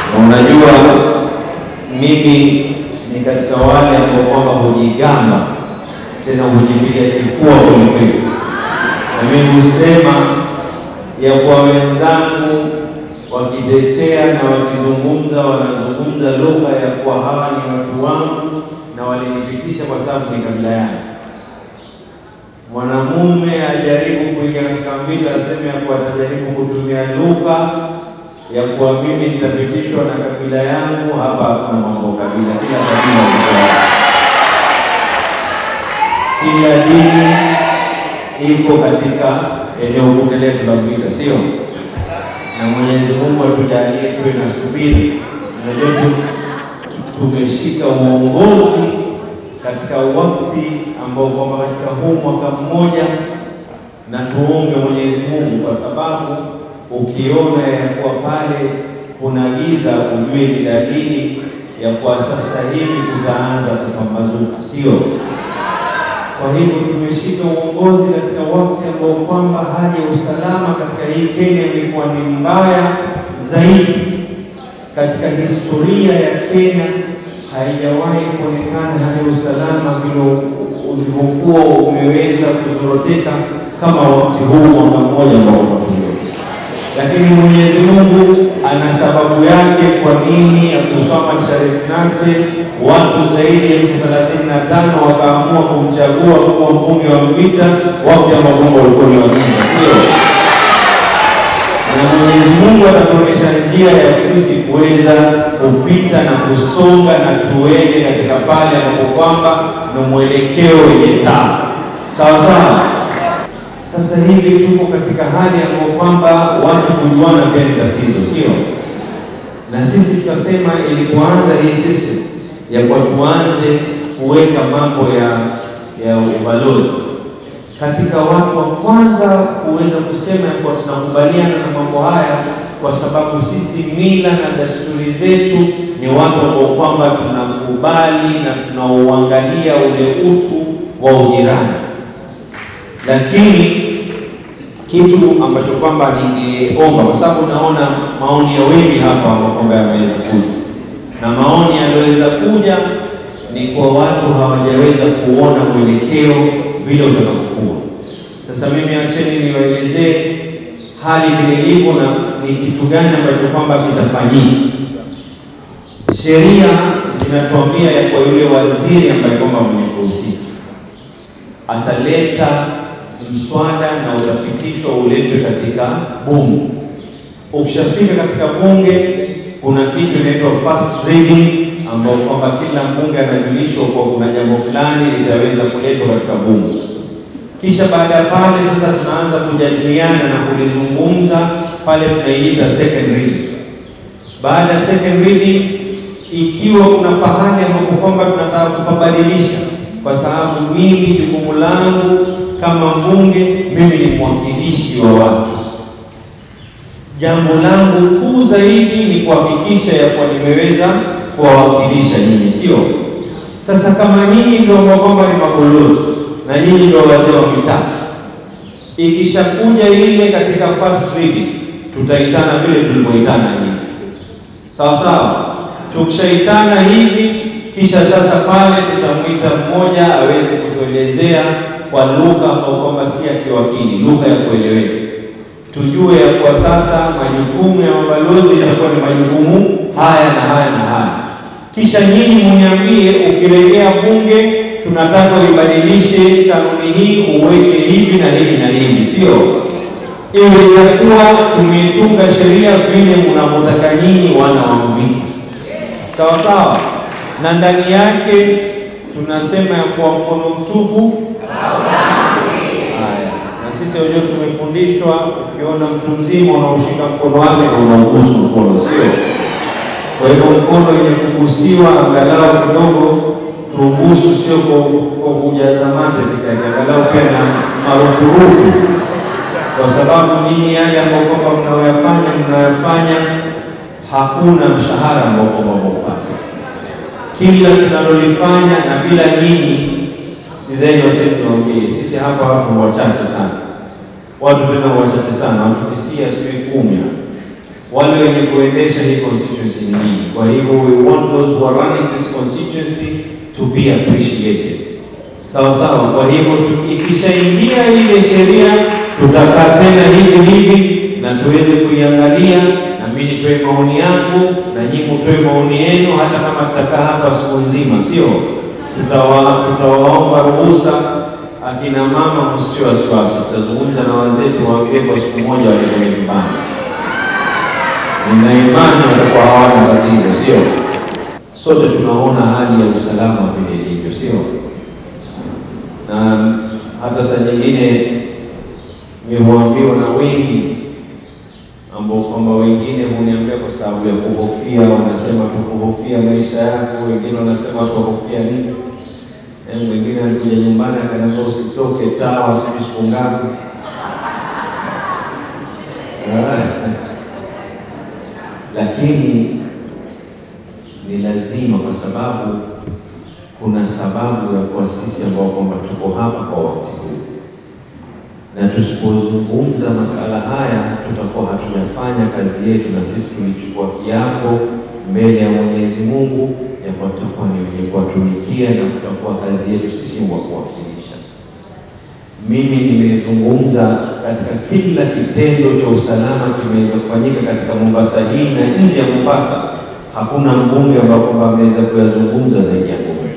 Na unajua mimi ni katika wale ambao kwamba hujigamba tena hujipiga kifua kwelikweli, na mimi husema ya kwa wenzangu wakitetea na wakizungumza, wanazungumza lugha ya kuwa hawa ni watu wangu na walinipitisha kwa sababu ni kabila yangu. Mwanamume ajaribu kuingia katika mbili, aseme ya kuwa atajaribu kutumia lugha ya kuwa mimi nitapitishwa na kabila yangu. Hapa hakuna mambo kabila, kila kabila lugha yake, kila dini iko katika eneo bunge letu la Mvita, sio? Na Mwenyezi Mungu atujalie tuwe na subiri. Unajua tumeshika uongozi katika wakati ambao kwamba katika huu mwaka mmoja, na tuombe Mwenyezi Mungu, kwa sababu ukiona ya kuwa pale kuna giza, ujue ni dalili ya kuwa sasa hivi kutaanza kupambazuka, sio? Kwa hivyo tumeshika uongozi katika wakati ambao kwamba hali ya usalama katika hii Kenya imekuwa ni mbaya zaidi katika historia ya Kenya. Haijawahi kuonekana hali ya usalama vile ulivyokuwa umeweza kuzoroteka kama wakati huu mwaka mmoja ambao unatumia. Lakini Mwenyezi Mungu ana sababu yake kwa nini ya kusoma Sharif Nassir watu zaidi ya elfu thelathini na tano wakaamua kumchagua kuwa mbunge wa Mvita wakati ambao Mungu walikuwa ni wagiza, sio? Na Mwenyezi Mungu atatuonyesha njia ya sisi kuweza kupita na kusonga na tuende katika pale ambapo kwamba na mwelekeo wenye taa, sawa sawa. Sasa hivi tuko katika hali ambayo kwamba watu kujuana pia ni tatizo, sio? Na sisi tukasema ilipoanza hii system ya kwa tuanze kuweka mambo ya ya ubalozi katika watu wa kwanza kuweza kusema ya kuwa tunakubaliana na mambo haya, kwa sababu sisi mila na desturi zetu ni watu ambao kwamba tunakubali na tunauangalia ule utu wa ujirani lakini kitu ambacho kwamba ningeomba, kwa sababu naona maoni ya wengi hapa ambao kwamba yameweza kuja, na maoni yaliyoweza kuja ni kwa watu hawajaweza kuona mwelekeo vile utakavyokuwa. Sasa mimi acheni niwaelezee hali vile ilivyo na ni kitu gani ambacho kwamba kitafanyika. Sheria zinatuambia ya kwa yule waziri ambaye kwamba mwenye kuhusika ataleta mswada na utapitishwa uletwe katika bunge. Ukishafika katika bunge, kuna kitu inaitwa first reading, ambao kwamba kila mbunge anajulishwa kwa kuna jambo fulani litaweza kuletwa katika bunge. Kisha baada ya pale sasa tunaanza kujadiliana na kulizungumza pale, tunaiita second reading. Baada ya second reading, ikiwa kuna pahali ambapo kwamba tunataka kupabadilisha kwa sababu mimi jukumu langu kama mbunge, mimi ni mwakilishi wa watu. Jambo langu kuu zaidi ni kuhakikisha ya kuwa nimeweza kuwawakilisha nyinyi, sio? Sasa kama nyinyi ndio kwamba ni mabalozi na nyinyi ndio wazee wa mitaa, ikishakuja ile katika first reading, tutaitana vile tulivyoitana hivi, sawa sawa. Tukishaitana hivi kisha sasa pale tutamwita mmoja aweze kutuelezea kwa lugha ambayo kwamba si ya kiwakili, lugha ya kueleweka, tujue ya kuwa sasa majukumu ya mabalozi itakuwa ni majukumu haya na haya na haya. Kisha nyinyi muniambie, ukirejea bunge, tunataka uibadilishe kanuni hii, uweke hivi na hivi na hivi, sio iwe itakuwa tumetunga sheria vile mnavyotaka nyinyi wana wa Mvita, sawa sawa na ndani yake tunasema ya kuwa mkono mtupu. Haya, na sisi wenyewe tumefundishwa, ukiona mtu mzima unaoshika mkono wake na unaugusu mkono, sio? Kwa hivyo mkono yenye kugusiwa angalau kidogo tuugusu, sio kwa kujaza mate vikali, angalau pia na marupurupu, kwa sababu nyinyi yale ambao kwamba mnaoyafanya mnayoyafanya hakuna mshahara ambao kwamba mnaupata kila tunalolifanya na bila nyinyi. Sikizeni wote, niwaambie sisi hapa watu wachache sana, watu tena wachache sana, watu tisia sijui kumi, wale wenye kuendesha hii constituency ni nyinyi. Kwa hivyo we want those who are running this constituency to be appreciated. Sawa sawa. Kwa hivyo tu- ikishaingia ile sheria, tutakaa tena hivi hivi na tuweze kuiangalia, na mimi nitoe maoni yangu na nyinyi mtoe maoni yenu, hata kama tutakaa hapa siku nzima, sio? Tutawa- Tutawaomba ruhusa akina mama, msio wasiwasi, tutazungumza na wazee, tuwaambie kwa siku moja waende nyumbani. Nina imani watakuwa hawana tatizo, sio? Sote tunaona hali ya usalama vile ilivyo, sio? Na hata saa nyingine nimeambiwa na wengi ambao kwamba wengine huniambia kwa sababu ya kuhofia, wanasema tu kuhofia maisha yako, wengine wanasema kuhofia nini. Eh, mwingine alikuja nyumbani akaniambia usitoke tawa sijui siku ngapi. Lakini ni lazima kwa sababu kuna sababu ya kwa sisi ambao kwamba tuko hapa kwa wakati huu, na tusipozungumza masala haya tutakuwa hatujafanya kazi yetu, na sisi tulichukua kiapo mbele ya Mwenyezi Mungu ya kuwa tutakuwa ni wenye kuwatumikia na kutakuwa kazi yetu sisi wa kuwakilisha. Mimi nimezungumza katika kila kitendo cha usalama kimeweza kufanyika katika Mombasa hii na nje ya Mombasa, hakuna mbunge ambao kwamba ameweza kuyazungumza zaidi ya mbunge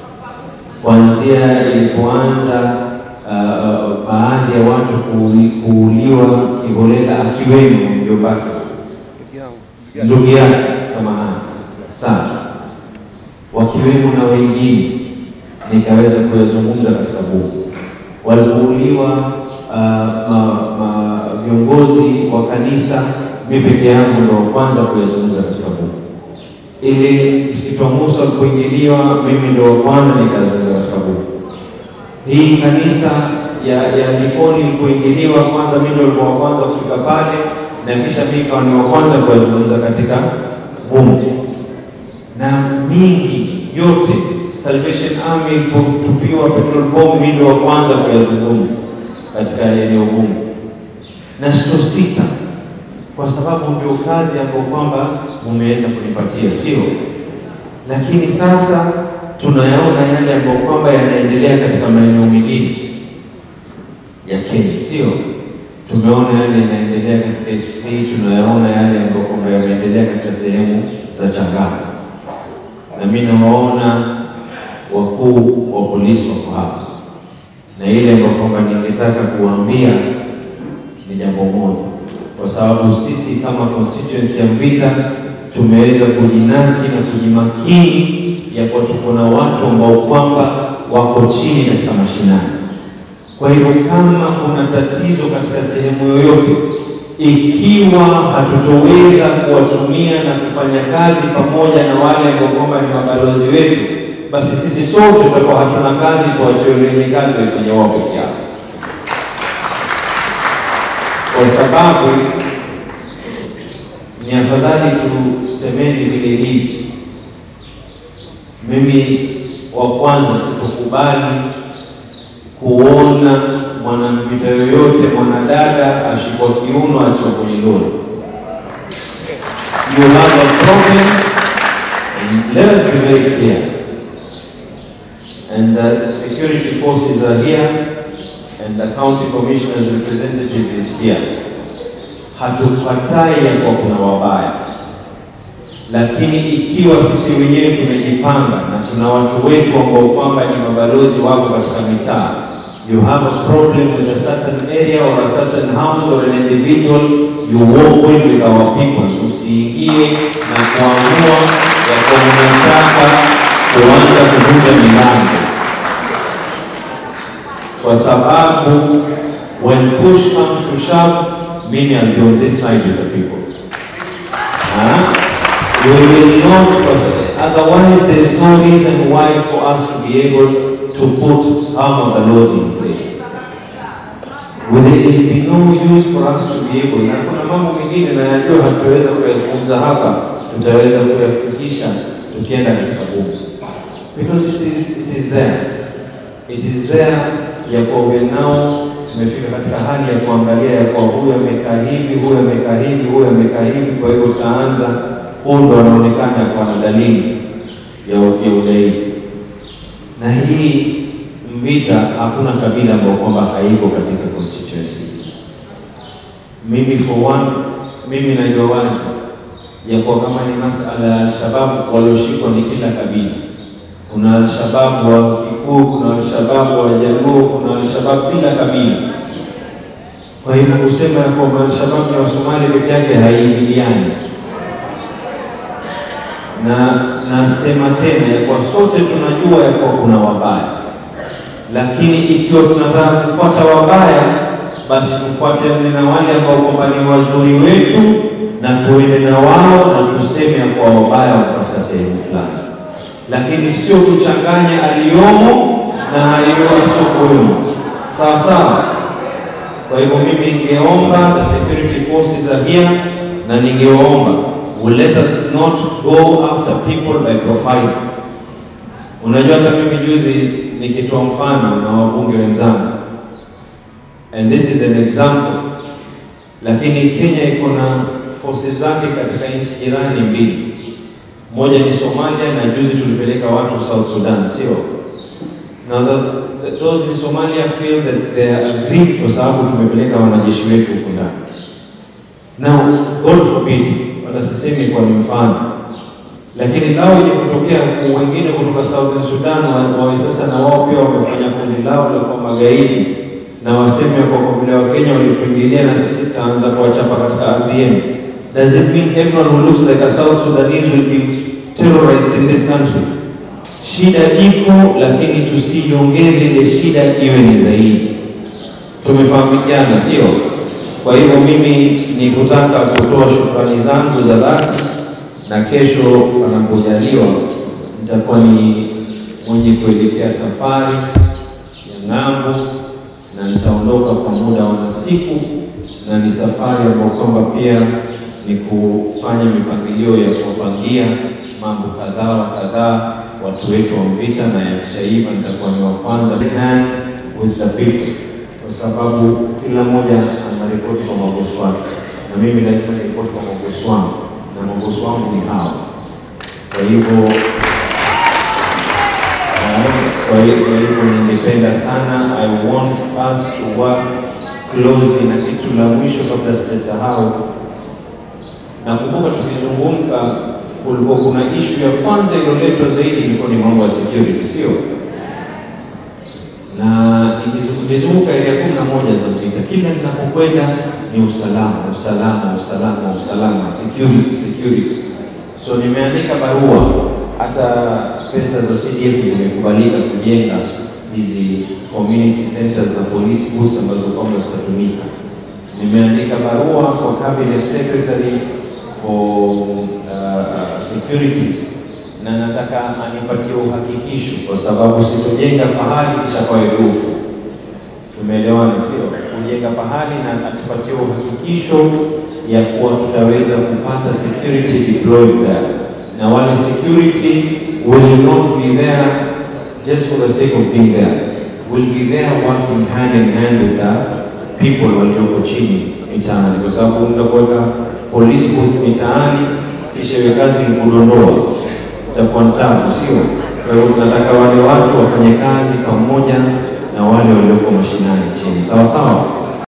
kuanzia ilipoanza uh, baadhi ya watu kuuli- kuuliwa kiholela, akiwemo mjobake ndugu yake, samahani sana, wakiwemo na wengine, nikaweza kuyazungumza katika bunge walipouliwa uh, ma, ma, viongozi wa kanisa, mimi peke yangu ndo wa kwanza kuyazungumza katika bunge. Ili msikiti wa Musa walipoingiliwa, mimi ndo wa kwanza nikazungumza katika bunge. Hii kanisa ya ya Likoni ilipoingiliwa, kwanza mimi ndo nilikuwa wa kwanza kufika pale, na kisha mimi nikawa ni wa kwanza kuyazungumza katika bunge na mingi yote Salvation Army ilipotupiwa petrol bomb, mimi ndio wa kwanza kuyazungumza katika eneo bunge, na sitosita kwa sababu ndio kazi ambayo kwamba mumeweza kunipatia, sio? Lakini sasa tunayaona yale ambayo kwamba yanaendelea katika maeneo mengine ya Kenya, sio? Tumeona yale yanaendelea katika SC, tunayaona yale ambayo kwamba yameendelea katika sehemu za Changamwe na mimi nawaona wakuu wa polisi wako hapa, na ile ambayo kwamba ningetaka kuwaambia ni jambo moja, kwa sababu sisi kama constituency ya Mvita tumeweza kujinaki na kujimakini ya kuwa tuko na watu ambao kwamba wako chini katika mashinani. Kwa hivyo kama kuna tatizo katika sehemu yoyote, ikiwa hatutoweza kuwatumia na kufanya kazi pamoja na wale ambao kwamba ni mabalozi wetu, basi sisi sote tutakuwa hatuna kazi, tuwachiwe wenye kazi waifanye wao peke yao, kwa sababu ni afadhali tusemeni vile hivi. Mimi wa kwanza sikukubali kuona mwanamvita yoyote mwanadada ashikwa kiuno achiwa kwenye lori. You have a problem and let us be very clear and the security forces are here and the county commissioner's representative is here. Hatukatai ya kuwa kuna wabaya, lakini ikiwa sisi wenyewe tumejipanga na tuna watu wetu ambao kwamba ni mabalozi wako katika mitaa you have a problem with a certain area or a certain house or an individual, you walk in with our people. Usiingie na kuamua ya kuwa unataka kuanza kuvunja milango, kwa sababu when push comes to shove, mimi I'll be on this side with the people. Huh? We will not process. Otherwise, there is no reason why for us to be able to put half of the laws in place. Will it be no use for us to be able, na kuna mambo mengine na yajua hatutaweza kuyazungumza hapa, tutaweza kuyafikisha tukienda katika bunge, because it is, it is there, it is there ya kuwa we now tumefika katika hali ya kuangalia ya kwa huyu amekaa hivi, huyu amekaa hivi, huyu amekaa hivi. Kwa hivyo tutaanza, huyu ndo anaonekana kwa na dalili ya ya udhaifu. Na hii Mvita hakuna kabila ambayo kwamba haiko katika constituency. Mimi for one, mimi najua wazi ya kwa kama ni masala ya Alshababu walioshikwa ni kila kabila. Kuna Alshababu wa Kikuu, kuna Alshababu wa Jaluo, kuna Alshababu kila kabila. Kwa hivyo kusema ya kwamba Alshababu ya Wasomali peke yake haiingiliani, na nasema tena ya kwa sote tunajua ya kwa kuna wabaya, lakini ikiwa tunataka kufuata wabaya, basi tufuate na wale ambao kwamba ni wazuri wetu na tuende na wao na tuseme kwa wabaya katika sehemu fulani, lakini sio tuchanganye aliyomo na aliyomo sokoyomo. Sawa sawa. Kwa hivyo mimi ningeomba the security forces are here, na ningeomba will let us not go after people by profile. Unajua, hata mimi juzi nikitoa mfano na wabunge wenzangu, and this is an example, lakini Kenya iko na forces zake katika nchi jirani mbili, moja ni Somalia na juzi tulipeleka watu South Sudan, sio? Now the, the, those in Somalia feel that they are aggrieved kwa sababu tumepeleka wanajeshi wetu huko ndani. Now God forbid, wala sisemi kwa ni mfano, lakini lao ile kutokea wengine kutoka Southern Sudan wawe sasa na wao pia wamefanya kundi lao la kwa magaidi na waseme kwa kwa vile Wakenya walituingilia na sisi tutaanza kuwachapa katika ardhi yenu. Does it mean everyone who looks like a South Sudanese will be terrorized in this country? Shida iko, lakini tusiongeze ile shida iwe ni zaidi. Tumefahamikiana, sio? Kwa hivyo mimi ni kutaka kutoa shukrani zangu za dhati, na kesho panapojaliwa nitakuwa ni mwenye kuelekea safari ya ng'ambo, na nitaondoka kwa muda wa siku, na ni safari ambayo kwamba pia ni kufanya mipangilio ya kuwapangia mambo kadhaa wa kadhaa watu wetu wa Mvita, na yakishaiva nitakuwa ni wa kwanza hand with the people, kwa sababu kila mmoja ana ripoti kwa mabosi wake, na mimi lazima niripoti kwa mabosi wangu, na mabosi wangu ni hawa. Kwa hivyo kwa hivyo ningependa sana, I want us to work closely, na kitu la mwisho kabla sijasahau Nakumbuka tukizungumza kulikuwa kuna ishu ya kwanza iliyoletwa zaidi ilikuwa ni mambo ya security, sio? Na nikizunguka area kumi na moja za Mvita, kila ninapokwenda ni usalama, usalama, usalama, usalama, security, security. So nimeandika barua, hata pesa za CDF zimekubalika kujenga hizi community centers na police booths ambazo kwamba zitatumika. Nimeandika barua kwa cabinet secretary for uh, security na nataka anipatie uhakikisho, kwa sababu sitojenga pahali kisha kwa erufu. Tumeelewana, sio? Kujenga pahali na atupatie uhakikisho ya kuwa tutaweza kupata security deployed there, na wale security will not be there just for the sake of being there, will be there working hand in hand with the people walioko chini mitaani, kwa sababu mtakuweka police booth mitaani kisha hiyo kazi ni kudondoa, itakuwa tabu, sio? Kwa hiyo tunataka wale watu wafanye kazi pamoja na wale walioko mashinani chini, sawa sawa.